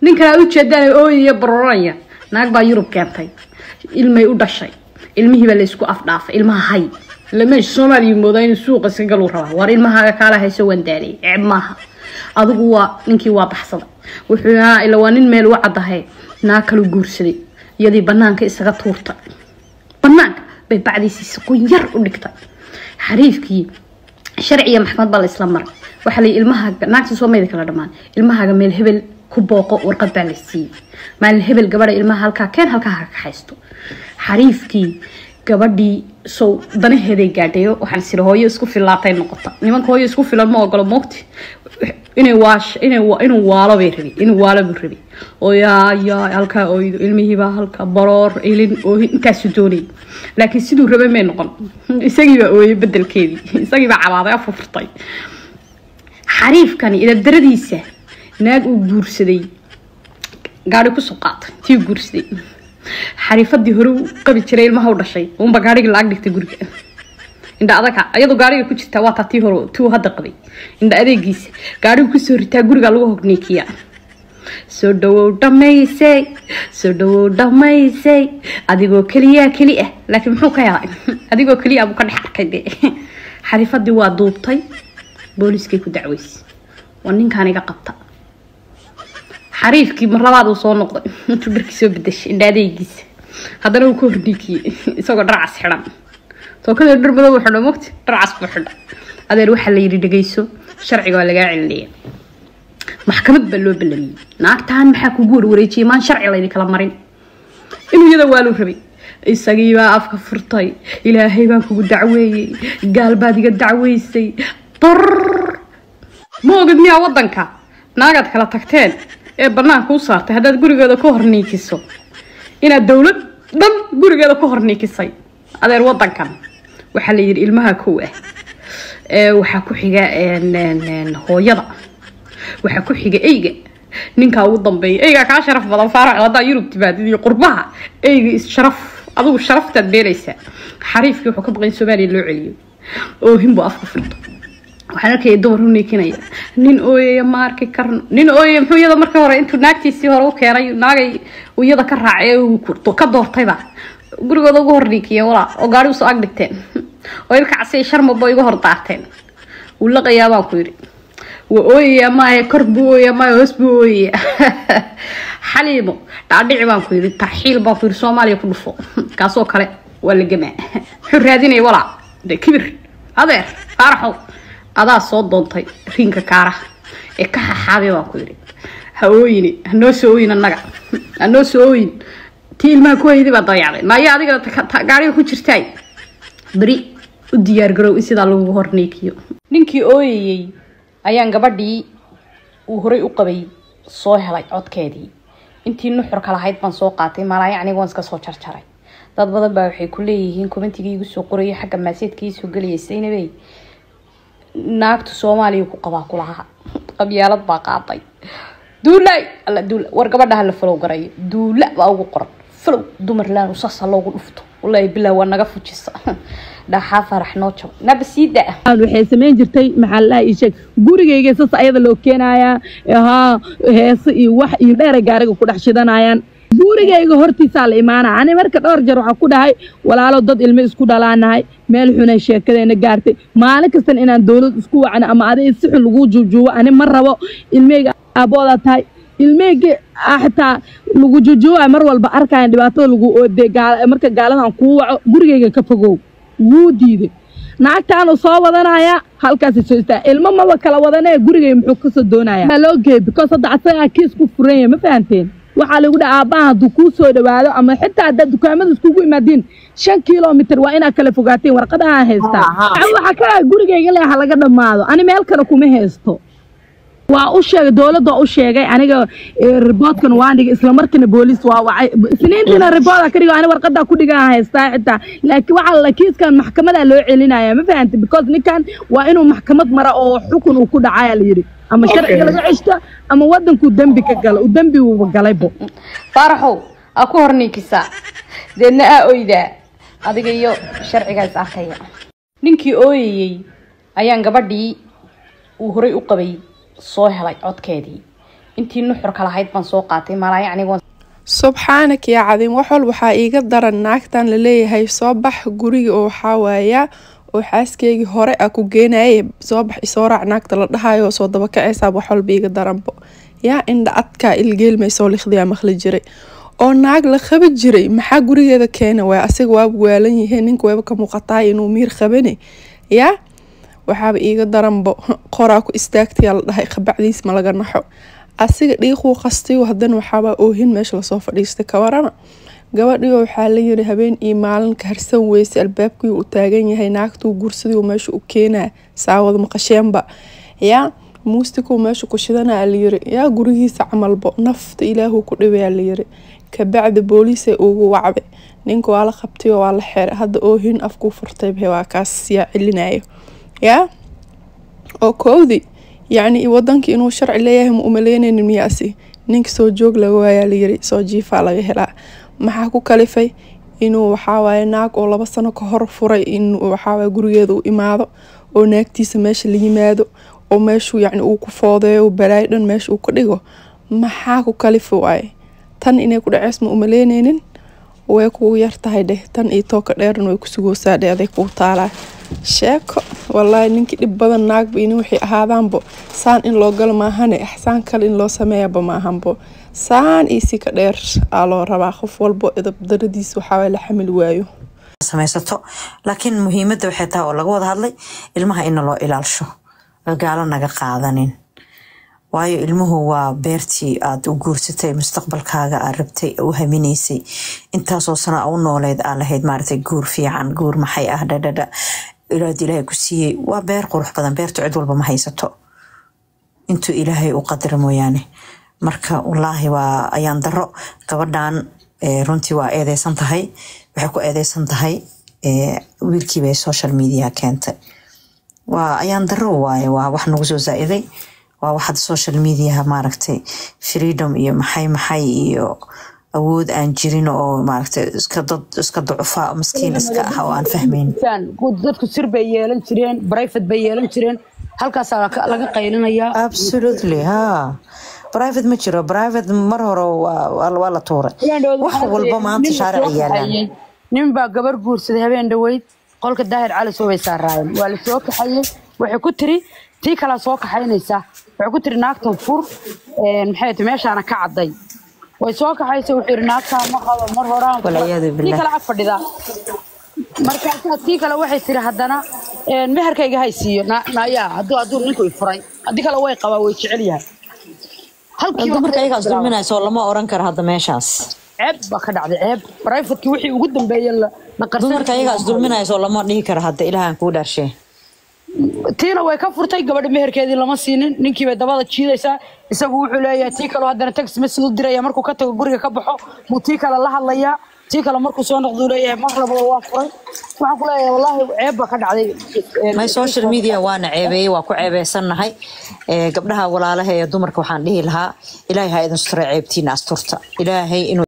ninkan aad ujeedaan ooyaya baroranaya naag baa yurub keentay ilmay u dhashay ilmihii baa laysku afdhaafay ilmaha hay lameesha soomaaliya moodaa inuu suuqa iska galuu rabaa waar ilmahaaga kaala hayso waan daalay ceeb maaha adigu waa ninkii waa baxsaday wuxuu ahaa ila waa nin meel u caddahay naag kalu guursaday iyadii banaanka isaga tuurtay banaanka bay bacdiisii siqoon yar u dhigtay xariifkii sharciga maxkamad baa la isla maray waxaa la ilmahaaga naagta soomayda kala dhamaan ilmahaaga meel hebel ku booqo warqad baa la siiyey maalin hebel gabadha ilmaha halkaa keen halkaa ha ka haysto xariifkii gabadhii sow danaheeday gaadhayo waxaan siri hooyo isku filaatay noqota nimanka hooyo isku filan ma ogolo moogti inay waash inay inuu waalo bay rabi inuu waalo buu rabi oo yaa yaa halkaa ooydo ilmihiibaa halkaa baroor ilin oohin intaasu doonay laakiin siduu rabay may noqon isagiibaa ooyey bedelkeedii isagiibaa cabaaday afufurtay xariifkani idabdaradiisa naag uu guursaday gaari kusoo qaatay tii guursaday xariifadii hore u qabi jiray ilmaha u dhashay unba gaarigii la-ag dhigtay guriga indha adaga iyadoo gaariga ku jirtaa waa taa tii hore tuu hadda qabay indha adeegiisa gaarigu kusoo ritaa guriga lagu hogniikiya soo dhawow dhamaysay soo dhawow dhamaysay adigoo keliyaa keli ah laakiin muxuu ka helay adigoo keliya buu ka dhex arkay de xariifadii waa duubtay booliiskay ku dacweysay waa ninkaan iga qabta xariifkii mar labaad uu soo noqday intuu dharkii soo bedeshay indha adeegiisa haddana uu ka hordhiikiyey isagoo dharcas xidhan tookada dhar madow xidho mogti dharcas buu xidha adeer waxaa la yidhi dhegayso sharciga waa lagaa celinaya maxkamad baa loo ballamiyey naagtaan maxaa kugu warwareejiyay maan sharci laydi kala marin inuu iyada waaluu rabay isagiibaa afka furtay ilaahay baan kugu dacweeyey gaal baad iga dacweysay bar ma ogid miyaa wadanka naagaad kala tagteen ee banaanka u saartay haddaad gurigeeda ka horniikiso inaad dowlad dhan gurigeeda ka horniikisay adeer wadankan waxaa la yidhi ilmaha kow ah waxaa ku xiga hooyada waxaa ku xiga eyga ninkaa ugu dambeeya eygaa kaa sharaf badan faarax haddaa yurub timaadid iyo qurbaha eyga is-sharaf adigu sharaftaad beelaysaa xariifkii wuxuu ka baqay in soomaaliya loo celiyo oohin buu afka furto waxaan arkaya dumar u niikinaya nin ooyaya ma arki karno nin ooyaya muxuu iyada marka hore intuu naagtiisii hore u keenay naagay iyada ka raacay ka doortayba gurigooda ugu hor niikiyeen walaa oo gaari usoo ag dhigteen oo ilka casay sharmaba iga hor daarteen wuu laqayaa baan ku yidhi waa ooyaya maahe kor buu ooyaya maahe hoos buu ooyaya xaliimo dhaadhici baan ku yidhi tarxiil baan ku yidhi soomaaliya ku dhufo kaasoo kale waa la gamaa muxuu raadinaya walaa de kibir adeer faaraxow adaa soo doontay riinka kaaraha ee ka xaxaabay baan ku yidhi ha ooyini hanoo soo ooyin annaga hanoo soo ooyin tii ilmaha ku hayday baa dayacday maayo adiga gaariga ku jirtaay beri u diyaargarow in sidaa lagu horniikiyo ninkii ooyayey ayaan gabadhii uu horay u qabay soo helay codkeedii intii nuxurka lahayd baan soo qaatay malaayo aniga waan iska soo jarjaray dad badan baa waxay ku leeyihiin kumantigii igu soo qorayay xagga maaseedkii soo gelayay saynabey naagta soomaaliya ku qabaa kulaha qabyaalad baa qaaday duulay alla duula war gabadha hala falow garayo duula baa ugu qoran falow dumar laan usasa loogu dhufto wallaahi bilaa waa naga fujisa dhaxaa farax noo jabo naba sii daa waxay samayn jirtay maxaa la ii sheeg gurigayga sas ayada loo keenayaa haa heese iyo wax iyo dheeray gaariga ku dhex shidanayaan gurigayga hortiisaa la imaana ani marka dhowr jeer waxaa ku dhahay walaalo dad ilmo isku dhalaanahay meel xunay sheekadeena gaartay maalin kastan inaan dowlad isku wacno ama aday si xun lagu juujuubo ani ma rabo ilmeyga aaboodaa tahay ilmeyga xitaa lagu juujuuba mar walba arkayan dhibaatada lagu oode marka gaaladan kuu waco gurigayga ka fogow wuu diiday naagtaanu soo wadanaya halkaas soo istaa ilmo maba kala wadanee gurigay muxuu kasoo doonaya loo geey because hadda asagaa kiis ku furan yahay ma fahanteen waxaa lagu dhaha aabbaha hadduu kuu soo dhawaado ama xitaa haddaad dukaamada iskugu imaadiin shan kilomitr waa inaad kala fogaateen warqadaha haystaa waxaa ka ah gurigayga leeha laga dhammaado ani meel kale kuma haysto waa u sheegay dowladda u sheegay aniga riboodkan waan dhigay isla markiina booliis waa wacay isniintiina ribooda ka dhigo ani warqadaa ku dhigan haystaa xitaa laakiin waxaa la kiiskan maxkamadaa loo celinaya ma fahantay because ninkan waa inuu maxkamad mara oo xukun uu ku dhacaya la yidhi ama sharciga laga ceshto ama wadankuu dembi ka galo uu dembi uuba galaybo faaraxow aa ku horniikisaa deedna aa oydaa adiga iyo sharcigaa is arkaya ninkii ooyayey ayaan gabadhii uu horay u qabay soo helay codkeedii intii nuxurka lahayd baan soo qaatay malaayo aniga subxaanak yaa cadiim wax walba waxaa iiga daran naagtan laleeyahay soo bax guriga oo waxaa waayaa oo xaaskeygii hore a ku geenaye soo bax isoo raac naagta la dhahayo soo dabakaceysaa wax walba iiga daranbo yaa indha adkaa ilgeelmaysoo likhdiyaa maqli jiray oo naag la qabi jiray maxaa gurigeeda keena waay asiga waaba waalan yihiin ninka wayba ka muuqataay inuu miir qabane yaa waxaaba iiga daranbo qoraa ku istaagtayaa la dhahay qabacdiis ma laga naxo asiga dhiiquu qastiyo haddana waxaabaa oohin meesha lasoo fadhiistay kawarana gabadhigo waxaa la yiri habeen iyo maalin ka harsan weyse albaabkii uu taagan yahay naagtuu gursadii meesha u keenaa saawad maqasheenba yaa muustikuu meesha ku shidanaa layiri yaa gurigiisa camalbo nafta ilaahuu ku dhibayaa layiri kabacdi booliisay ugu wacday ninka waa la qabtayo waa la xeeray hadda oohin afkuu furtayba waa kaas yaa celinayo yaa oo koowdii yacni wadankii inuu sharci leeyahay ma umaleyneynin miyaasi ninka soo joog laga waayaa layiri soo jiifaa laga helaa maxaa ku kalifay inuu waxawaaye naag oo laba sano ka hor furay inuu waxawaaye gurigeeda u imaado oo naagtiisa meesha la yimaado oo meeshuu yacni uu ku foodeeyo balaayo dhan meesha uu ka dhigo maxaa ku kalifa waaye tan inay ku dhaceys ma umaleyneynin way kugu yartahay dheh tan iyo tooka dheerna way ku sugoosaa dheh aday kuu taalaa sheeko wallaahi ninkii dhib badan naagba ini waxay ahaadaanbo saan in loo galo maahane axsaan kale in loo sameeyaba maahanbo saan iyo si ka dheer aa loo rabaa qof walbo idabdaradiis waxaa la xamil waayo samaysato laakiin muhiimadda waxay tahay oo laga wada hadlay ilmaha ina loo ilaalsho gaalo naga qaadanin waayo ilmuhu waa beertii aad u guursatay mustaqbalkaaga aad rabtay u haminaysay intaasoo sana u nooleed aa lahayd maaragtay guur fiican guur maxay ah dhadhadha ilaad ilaahay ku siiyey waa beer qurux badan beertu cid walba ma haysato intuu ilaahay u qadara mooyaane marka wallaahi waa ayaan daro gabadhan runtii waa eedeysan tahay waxay ku eedeysan tahay wiilkiibay social media keentay waa ayaan daro waaye waa wax nagu soo zaa-iday waa waxaad social mediaha maaragtay freedom iyo maxay maxay iyo awood aan jirin oo maaragtay iska dad iska ducufa maskiin iska ah oo aan fahmayn dadku sir bay yeelan jireen brifate bay yeelan jireen halkaasaa laga qaylinayaa absolutely ha private ma jiro private mar hore waa la tuuray wax walba maanta shaarici yaalaan nin baa gabar guursaday habeen dhaweyd qolka daahir cali soo bay saaraayeen waa la soo kaxayey waxay ku tiri tii kalaa soo kaxaynaysa waxay ku tiri naagtan fur maxay ti meeshaana ka cadday way soo kaxaysa wuxuu yidhi naagtaa ma qabo mar horaan Walciyaadu tii billah. kale ag fadhida markaasaa tii kale waxay tiri haddana meherkayga haysiiyo nayaa hadduu hadduu ninku i furay haddii kale way qabaa way jecel yahay halkiiba dumarka ayagaa isdulminayso lama oran karo hadda meeshaas ceeb baa ka dhacday ceeb brifatkii wixii ugu dambeeyey la la qarsan dumarka ayagaa isdulminayso lama dhihi karo hadda ilaahan kuu dhaarshe tiina way ka furtay gabadha meherkeedii lama siinin ninkii bay dabada jiidaysaa isagu wuxuu leeyahay tii kaleo haddana text message u diraya markuu ka tago guriga ka baxo buu tii kale la hadlayaa tii kale markuu soo noqduu leeyahay mar labada waa furay waxaan ku leeyahay wallaahi ceeb baa ka dhacday my social media waana ceebeeyey waa ku ceebeysannahay Ee, gabdhaha walaalaha ee dumarka waxaan dhihi lahaa ilaahay ha idin sutura ceebtiina asturta ilaahay inuu